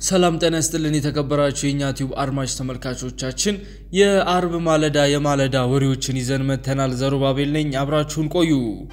ሰላም ጤና ይስጥልን የተከበራችሁ የእኛ ቲዩብ አድማጭ ተመልካቾቻችን የአርብ ማለዳ የማለዳ ወሬዎችን ይዘን መጥተናል። ዘሩባቤል ነኝ፣ አብራችሁን ቆዩ።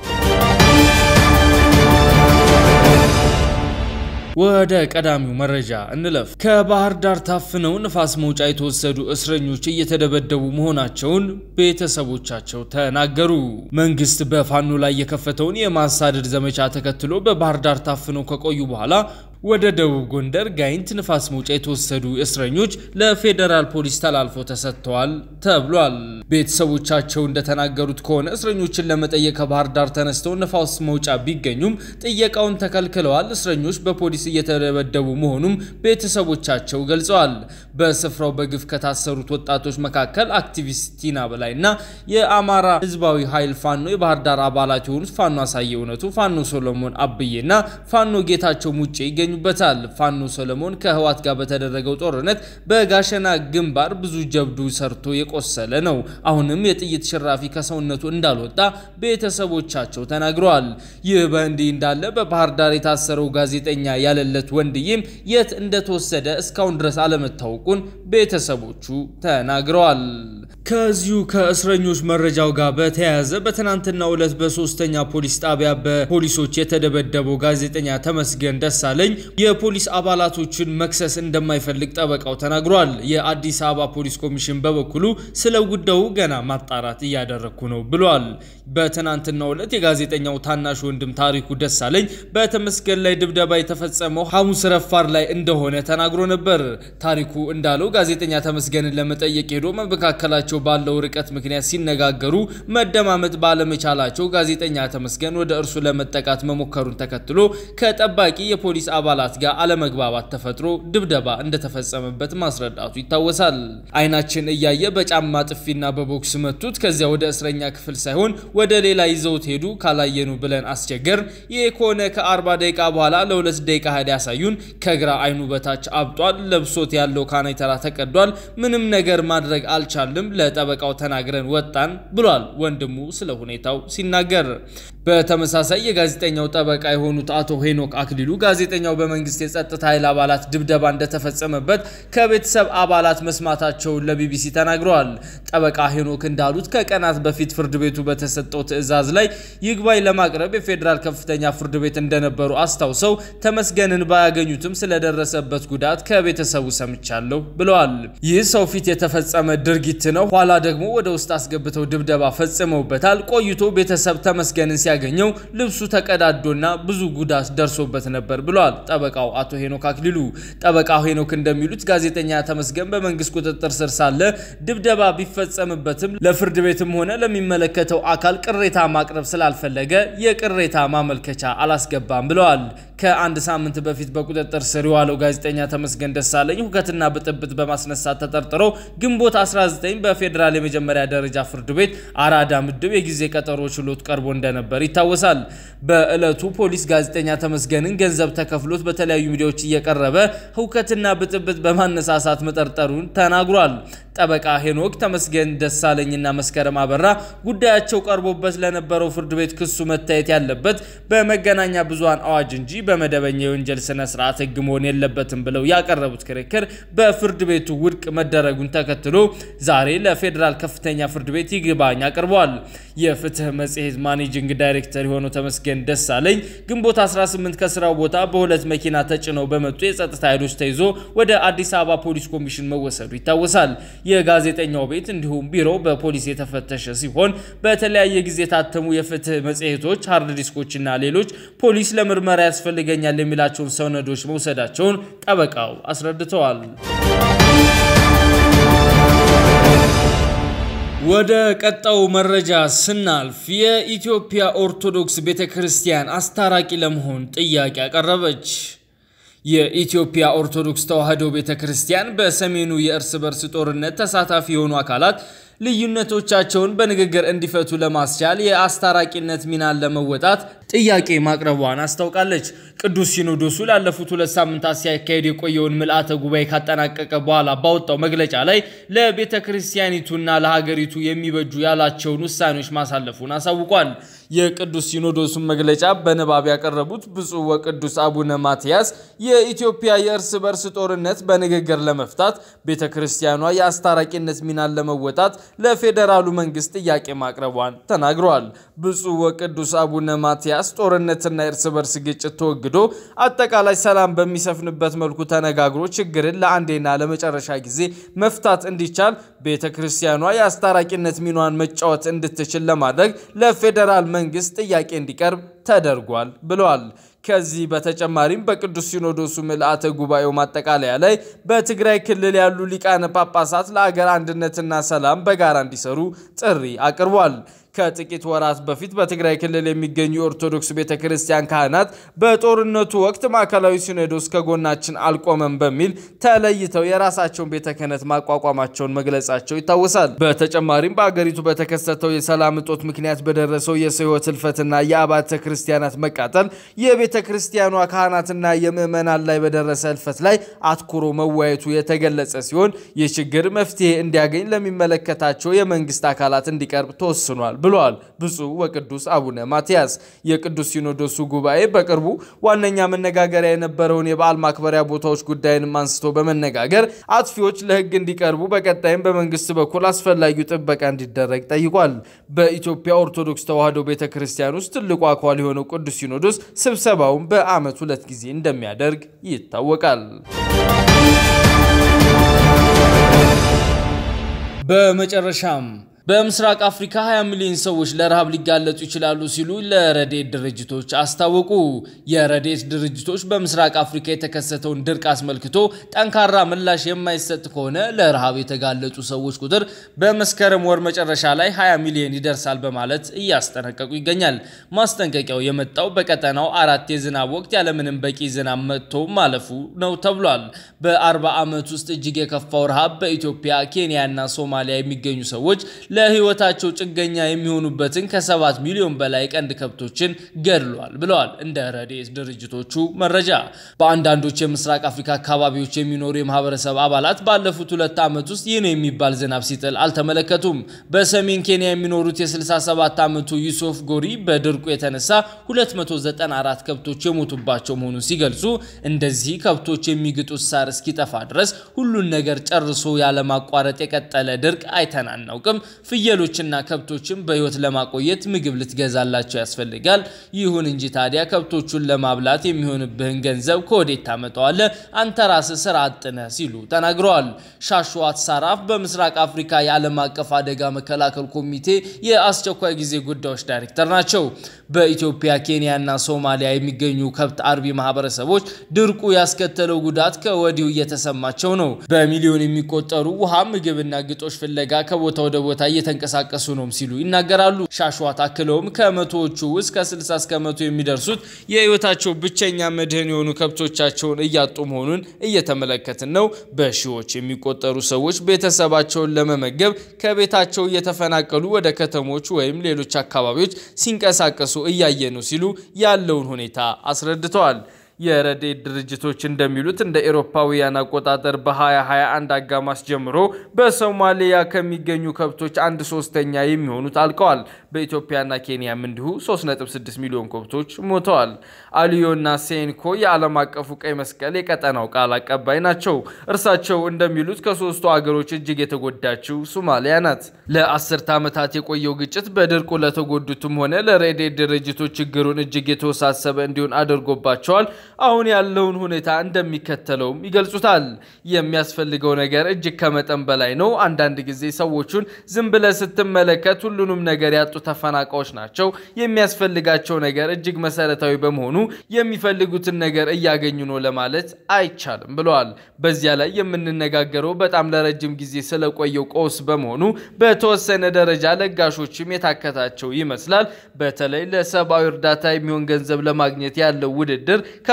ወደ ቀዳሚው መረጃ እንለፍ። ከባህር ዳር ታፍነው ንፋስ መውጫ የተወሰዱ እስረኞች እየተደበደቡ መሆናቸውን ቤተሰቦቻቸው ተናገሩ። መንግስት በፋኖ ላይ የከፈተውን የማሳደድ ዘመቻ ተከትሎ በባህር ዳር ታፍነው ከቆዩ በኋላ ወደ ደቡብ ጎንደር ጋይንት ንፋስ መውጫ የተወሰዱ እስረኞች ለፌዴራል ፖሊስ ተላልፎ ተሰጥተዋል ተብሏል። ቤተሰቦቻቸው እንደተናገሩት ከሆነ እስረኞችን ለመጠየቅ ከባህር ዳር ተነስተው ንፋስ መውጫ ቢገኙም ጥየቃውን ተከልክለዋል። እስረኞች በፖሊስ እየተደበደቡ መሆኑም ቤተሰቦቻቸው ገልጸዋል። በስፍራው በግፍ ከታሰሩት ወጣቶች መካከል አክቲቪስት ቲና በላይና የአማራ ህዝባዊ ኃይል ፋኖ የባህር ዳር አባላት የሆኑት ፋኖ አሳየ እውነቱ፣ ፋኖ ሶሎሞን አብዬና ፋኖ ጌታቸው ሙጬ ይገኙ በታል ፋኖ ሰለሞን ከህዋት ጋር በተደረገው ጦርነት በጋሸና ግንባር ብዙ ጀብዱ ሰርቶ የቆሰለ ነው። አሁንም የጥይት ሽራፊ ከሰውነቱ እንዳልወጣ ቤተሰቦቻቸው ተናግረዋል። ይህ በእንዲህ እንዳለ በባህር ዳር የታሰረው ጋዜጠኛ ያለለት ወንድዬም የት እንደተወሰደ እስካሁን ድረስ አለመታወቁን ቤተሰቦቹ ተናግረዋል። ከዚሁ ከእስረኞች መረጃው ጋር በተያያዘ በትናንትናው ዕለት በሶስተኛ ፖሊስ ጣቢያ በፖሊሶች የተደበደበው ጋዜጠኛ ተመስገን ደሳለኝ የፖሊስ አባላቶችን መክሰስ እንደማይፈልግ ጠበቃው ተናግሯል። የአዲስ አበባ ፖሊስ ኮሚሽን በበኩሉ ስለ ጉዳዩ ገና ማጣራት እያደረግኩ ነው ብሏል። በትናንትናው ዕለት የጋዜጠኛው ታናሽ ወንድም ታሪኩ ደሳለኝ በተመስገን ላይ ድብደባ የተፈጸመው ሐሙስ ረፋር ላይ እንደሆነ ተናግሮ ነበር። ታሪኩ እንዳለው ጋዜጠኛ ተመስገንን ለመጠየቅ ሄዶ መካከላቸው ባለው ርቀት ምክንያት ሲነጋገሩ መደማመጥ ባለመቻላቸው ጋዜጠኛ ተመስገን ወደ እርሱ ለመጠቃት መሞከሩን ተከትሎ ከጠባቂ የፖሊስ አባላት ጋር አለመግባባት ተፈጥሮ ድብደባ እንደተፈጸመበት ማስረዳቱ ይታወሳል። አይናችን እያየ በጫማ ጥፊና በቦክስ መቱት። ከዚያ ወደ እስረኛ ክፍል ሳይሆን ወደ ሌላ ይዘውት ሄዱ። ካላየኑ ብለን አስቸገር። ይህ ከሆነ ከ40 ደቂቃ በኋላ ለሁለት ደቂቃ ሄድ ያሳዩን። ከግራ አይኑ በታች አብጧል። ለብሶት ያለው ካናይተራ ተቀዷል። ምንም ነገር ማድረግ አልቻልም። ለጠበቃው ተናግረን ወጣን ብሏል ወንድሙ ስለ ሁኔታው ሲናገር። በተመሳሳይ የጋዜጠኛው ጠበቃ የሆኑት አቶ ሄኖክ አክሊሉ ጋዜጠኛው በመንግስት የጸጥታ ኃይል አባላት ድብደባ እንደተፈጸመበት ከቤተሰብ አባላት መስማታቸውን ለቢቢሲ ተናግረዋል። ጠበቃ ሄኖክ እንዳሉት ከቀናት በፊት ፍርድ ቤቱ በተሰጠው ትዕዛዝ ላይ ይግባኝ ለማቅረብ የፌዴራል ከፍተኛ ፍርድ ቤት እንደነበሩ አስታውሰው ተመስገንን ባያገኙትም ስለደረሰበት ጉዳት ከቤተሰቡ ሰምቻለሁ ብለዋል። ይህ ሰው ፊት የተፈጸመ ድርጊት ነው። ኋላ ደግሞ ወደ ውስጥ አስገብተው ድብደባ ፈጽመውበታል። ቆይቶ ቤተሰብ ተመስገንን ሲያገኘው ልብሱ ተቀዳዶና ብዙ ጉዳት ደርሶበት ነበር ብለዋል ጠበቃው አቶ ሄኖክ አክሊሉ። ጠበቃው ሄኖክ እንደሚሉት ጋዜጠኛ ተመስገን በመንግስት ቁጥጥር ስር ሳለ ድብደባ ቢፈጸምበትም ለፍርድ ቤትም ሆነ ለሚመለከተው አካል ቅሬታ ማቅረብ ስላልፈለገ የቅሬታ ማመልከቻ አላስገባም ብለዋል። ከአንድ ሳምንት በፊት በቁጥጥር ስር የዋለው ጋዜጠኛ ተመስገን ደሳለኝ ሁከትና ብጥብጥ በማስነሳት ተጠርጥሮ ግንቦት 19 በፌዴራል የመጀመሪያ ደረጃ ፍርድ ቤት አራዳ ምድብ የጊዜ ቀጠሮ ችሎት ቀርቦ እንደነበር ይታወሳል። በዕለቱ ፖሊስ ጋዜጠኛ ተመስገንን ገንዘብ ተከፍሎት በተለያዩ ሚዲያዎች እየቀረበ ሁከትና ብጥብጥ በማነሳሳት መጠርጠሩን ተናግሯል። ጠበቃ ሄኖክ ተመስገን ደሳለኝና መስከረም አበራ ጉዳያቸው ቀርቦበት ለነበረው ፍርድ ቤት ክሱ መታየት ያለበት በመገናኛ ብዙሃን አዋጅ እንጂ በመደበኛ የወንጀል ስነ ስርዓት ሕግ መሆን የለበትም ብለው ያቀረቡት ክርክር በፍርድ ቤቱ ውድቅ መደረጉን ተከትሎ ዛሬ ለፌዴራል ከፍተኛ ፍርድ ቤት ይግባኝ አቅርበዋል። የፍትህ መጽሔት ማኔጂንግ ዳይሬክተር የሆነው ተመስገን ደሳለኝ ግንቦት 18 ከስራው ቦታ በሁለት መኪና ተጭነው በመጡ የጸጥታ ኃይሎች ተይዞ ወደ አዲስ አበባ ፖሊስ ኮሚሽን መወሰዱ ይታወሳል። የጋዜጠኛው ቤት እንዲሁም ቢሮ በፖሊስ የተፈተሸ ሲሆን በተለያየ ጊዜ የታተሙ የፍትህ መጽሔቶች፣ ሃርድ ዲስኮችና ሌሎች ፖሊስ ለምርመራ ያስፈልገኛል የሚላቸውን ሰነዶች መውሰዳቸውን ጠበቃው አስረድተዋል። ወደ ቀጣው መረጃ ስናልፍ የኢትዮጵያ ኦርቶዶክስ ቤተ ክርስቲያን አስታራቂ ለመሆን ጥያቄ አቀረበች። የኢትዮጵያ ኦርቶዶክስ ተዋሕዶ ቤተ ክርስቲያን በሰሜኑ የእርስ በርስ ጦርነት ተሳታፊ የሆኑ አካላት ልዩነቶቻቸውን በንግግር እንዲፈቱ ለማስቻል የአስታራቂነት ሚናን ለመወጣት ጥያቄ ማቅረቧን አስታውቃለች። ቅዱስ ሲኖዶሱ ላለፉት ሁለት ሳምንታት ሲያካሄድ የቆየውን ምልአተ ጉባኤ ካጠናቀቀ በኋላ ባወጣው መግለጫ ላይ ለቤተ ክርስቲያኒቱና ለሀገሪቱ የሚበጁ ያላቸውን ውሳኔዎች ማሳለፉን አሳውቋል። የቅዱስ ሲኖዶሱን መግለጫ በንባብ ያቀረቡት ብፁዕ ወቅዱስ አቡነ ማትያስ የኢትዮጵያ የእርስ በርስ ጦርነት በንግግር ለመፍታት ቤተ ክርስቲያኗ የአስታራቂነት ሚናን ለመወጣት ለፌዴራሉ መንግስት ጥያቄ ማቅረቧን ተናግረዋል። ብፁዕ ወቅዱስ አቡነ ማትያስ ጦርነትና የእርስ በርስ ግጭት ተወግዶ አጠቃላይ ሰላም በሚሰፍንበት መልኩ ተነጋግሮ ችግርን ለአንዴና ለመጨረሻ ጊዜ መፍታት እንዲቻል ቤተ ክርስቲያኗ የአስታራቂነት ሚናዋን መጫወት እንድትችል ለማድረግ ለፌዴራል መንግስት ጥያቄ እንዲቀርብ ተደርጓል ብለዋል። ከዚህ በተጨማሪም በቅዱስ ሲኖዶሱ ምልአተ ጉባኤው ማጠቃለያ ላይ በትግራይ ክልል ያሉ ሊቃነ ጳጳሳት ለአገር አንድነትና ሰላም በጋራ እንዲሰሩ ጥሪ አቅርቧል። ከጥቂት ወራት በፊት በትግራይ ክልል የሚገኙ የኦርቶዶክስ ቤተ ክርስቲያን ካህናት በጦርነቱ ወቅት ማዕከላዊ ሲኖዶስ ከጎናችን አልቆመም በሚል ተለይተው የራሳቸውን ቤተ ክህነት ማቋቋማቸውን መግለጻቸው ይታወሳል። በተጨማሪም በአገሪቱ በተከሰተው የሰላም እጦት ምክንያት በደረሰው የሰው ሕይወት ህልፈትና የአብያተ ክርስቲያናት መቃጠል የቤተ ክርስቲያኗ ካህናትና የምዕመናን ላይ በደረሰ ህልፈት ላይ አትኩሮ መወያየቱ የተገለጸ ሲሆን ይህ ችግር መፍትሄ እንዲያገኝ ለሚመለከታቸው የመንግስት አካላት እንዲቀርብ ተወስኗል ብለዋል ብፁዕ ወቅዱስ አቡነ ማትያስ። የቅዱስ ሲኖዶሱ ጉባኤ በቅርቡ ዋነኛ መነጋገሪያ የነበረውን የበዓል ማክበሪያ ቦታዎች ጉዳይንም አንስቶ በመነጋገር አጥፊዎች ለህግ እንዲቀርቡ በቀጣይም በመንግስት በኩል አስፈላጊው ጥበቃ እንዲደረግ ጠይቋል። በኢትዮጵያ ኦርቶዶክስ ተዋሕዶ ቤተ ክርስቲያን ውስጥ ትልቁ አካል የሆነው ቅዱስ ሲኖዶስ ስብሰባውን በዓመት ሁለት ጊዜ እንደሚያደርግ ይታወቃል። በመጨረሻም በምስራቅ አፍሪካ 20 ሚሊዮን ሰዎች ለረሃብ ሊጋለጡ ይችላሉ ሲሉ ለረድኤት ድርጅቶች አስታወቁ። የረድኤት ድርጅቶች በምስራቅ አፍሪካ የተከሰተውን ድርቅ አስመልክቶ ጠንካራ ምላሽ የማይሰጥ ከሆነ ለረሃብ የተጋለጡ ሰዎች ቁጥር በመስከረም ወር መጨረሻ ላይ 20 ሚሊዮን ይደርሳል በማለት እያስጠነቀቁ ይገኛል። ማስጠንቀቂያው የመጣው በቀጠናው አራት የዝናብ ወቅት ያለምንም በቂ ዝናብ መጥቶ ማለፉ ነው ተብሏል። በ40 ዓመት ውስጥ እጅግ የከፋው ረሃብ በኢትዮጵያ፣ ኬንያ እና ሶማሊያ የሚገኙ ሰዎች ለሕይወታቸው ጭገኛ የሚሆኑበትን ከሰባት ሚሊዮን በላይ ቀንድ ከብቶችን ገድሏል ብለዋል። እንደ ረድኤት ድርጅቶቹ መረጃ በአንዳንዶች የምስራቅ አፍሪካ አካባቢዎች የሚኖሩ የማህበረሰብ አባላት ባለፉት ሁለት ዓመት ውስጥ ይህ ነው የሚባል ዝናብ ሲጥል አልተመለከቱም። በሰሜን ኬንያ የሚኖሩት የ67 ዓመቱ ዩሱፍ ጎሪ በድርቁ የተነሳ 294 ከብቶች የሞቱባቸው መሆኑን ሲገልጹ እንደዚህ ከብቶች የሚግጡት ሳር እስኪጠፋ ድረስ ሁሉን ነገር ጨርሶ ያለማቋረጥ የቀጠለ ድርቅ አይተን አናውቅም። ፍየሎችና ከብቶችን በሕይወት ለማቆየት ምግብ ልትገዛላቸው ያስፈልጋል። ይሁን እንጂ ታዲያ ከብቶቹን ለማብላት የሚሆንብህን ገንዘብ ከወዴት ታመጣዋለህ? አንተ ራስህ ስራ አጥነህ ሲሉ ተናግረዋል። ሻሽዋት ሳራፍ በምስራቅ አፍሪካ የዓለም አቀፍ አደጋ መከላከል ኮሚቴ የአስቸኳይ ጊዜ ጉዳዮች ዳይሬክተር ናቸው። በኢትዮጵያ ኬንያና ሶማሊያ የሚገኙ ከብት አርቢ ማህበረሰቦች ድርቁ ያስከተለው ጉዳት ከወዲሁ እየተሰማቸው ነው። በሚሊዮን የሚቆጠሩ ውሃ፣ ምግብና ግጦሽ ፍለጋ ከቦታ ወደ ቦታ እየተንቀሳቀሱ ነው ሲሉ ይናገራሉ። ሻሽዋት አክለውም ከመቶዎቹ ውስጥ ከ60 እስከ መቶ የሚደርሱት የህይወታቸው ብቸኛ መድህን የሆኑ ከብቶቻቸውን እያጡ መሆኑን እየተመለከትን ነው። በሺዎች የሚቆጠሩ ሰዎች ቤተሰባቸውን ለመመገብ ከቤታቸው እየተፈናቀሉ ወደ ከተሞች ወይም ሌሎች አካባቢዎች ሲንቀሳቀሱ እያየ ነው ሲሉ ያለውን ሁኔታ አስረድተዋል። የረድኤት ድርጅቶች እንደሚሉት እንደ ኤሮፓውያን አቆጣጠር በ2021 አጋማሽ ጀምሮ በሶማሊያ ከሚገኙ ከብቶች አንድ ሶስተኛ የሚሆኑት አልቀዋል። በኢትዮጵያና ኬንያም እንዲሁ 3.6 ሚሊዮን ከብቶች ሞተዋል። አሊዮና ሴንኮ የዓለም አቀፉ ቀይ መስቀል የቀጠናው ቃል አቀባይ ናቸው። እርሳቸው እንደሚሉት ከሶስቱ አገሮች እጅግ የተጎዳችው ሶማሊያ ናት። ለአስርተ ዓመታት የቆየው ግጭት በድርቁ ለተጎዱትም ሆነ ለረድኤት ድርጅቶች ችግሩን እጅግ የተወሳሰበ እንዲሆን አድርጎባቸዋል። አሁን ያለውን ሁኔታ እንደሚከተለውም ይገልጹታል። የሚያስፈልገው ነገር እጅግ ከመጠን በላይ ነው። አንዳንድ ጊዜ ሰዎቹን ዝም ብለህ ስትመለከት ሁሉንም ነገር ያጡ ተፈናቃዮች ናቸው። የሚያስፈልጋቸው ነገር እጅግ መሰረታዊ በመሆኑ የሚፈልጉትን ነገር እያገኙ ነው ለማለት አይቻልም ብለዋል። በዚያ ላይ የምንነጋገረው በጣም ለረጅም ጊዜ ስለቆየው ቀውስ በመሆኑ በተወሰነ ደረጃ ለጋሾችም የታከታቸው ይመስላል። በተለይ ለሰብአዊ እርዳታ የሚሆን ገንዘብ ለማግኘት ያለው ውድድር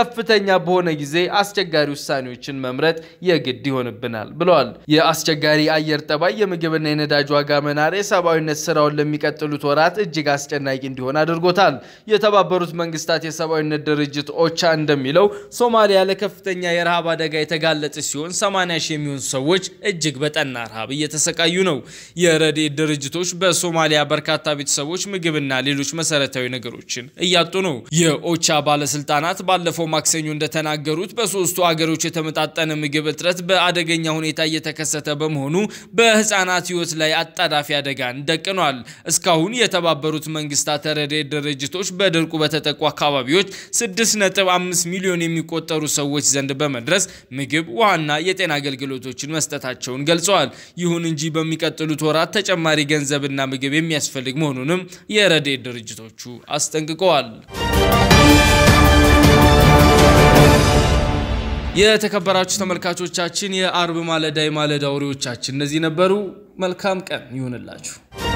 ከፍተኛ በሆነ ጊዜ አስቸጋሪ ውሳኔዎችን መምረጥ የግድ ይሆንብናል ብለዋል። የአስቸጋሪ አየር ጠባይ፣ የምግብና የነዳጅ ዋጋ መናር የሰብአዊነት ስራውን ለሚቀጥሉት ወራት እጅግ አስጨናቂ እንዲሆን አድርጎታል። የተባበሩት መንግስታት የሰብአዊነት ድርጅት ኦቻ እንደሚለው ሶማሊያ ለከፍተኛ የረሃብ አደጋ የተጋለጠች ሲሆን 80 ሺህ የሚሆኑ ሰዎች እጅግ በጠና ረሃብ እየተሰቃዩ ነው። የረድኤት ድርጅቶች በሶማሊያ በርካታ ቤተሰቦች ምግብና ሌሎች መሰረታዊ ነገሮችን እያጡ ነው። የኦቻ ባለስልጣናት ባለፈው ማክሰኞ እንደተናገሩት በሶስቱ አገሮች የተመጣጠነ ምግብ እጥረት በአደገኛ ሁኔታ እየተከሰተ በመሆኑ በህፃናት ህይወት ላይ አጣዳፊ አደጋን ደቅኗል። እስካሁን የተባበሩት መንግስታት ረድኤት ድርጅቶች በድርቁ በተጠቁ አካባቢዎች 6.5 ሚሊዮን የሚቆጠሩ ሰዎች ዘንድ በመድረስ ምግብ፣ ውሃና የጤና አገልግሎቶችን መስጠታቸውን ገልጸዋል። ይሁን እንጂ በሚቀጥሉት ወራት ተጨማሪ ገንዘብና ምግብ የሚያስፈልግ መሆኑንም የረድኤት ድርጅቶቹ አስጠንቅቀዋል። የተከበራችሁ ተመልካቾቻችን የአርብ ማለዳ የማለዳ ወሬዎቻችን እነዚህ ነበሩ። መልካም ቀን ይሁንላችሁ።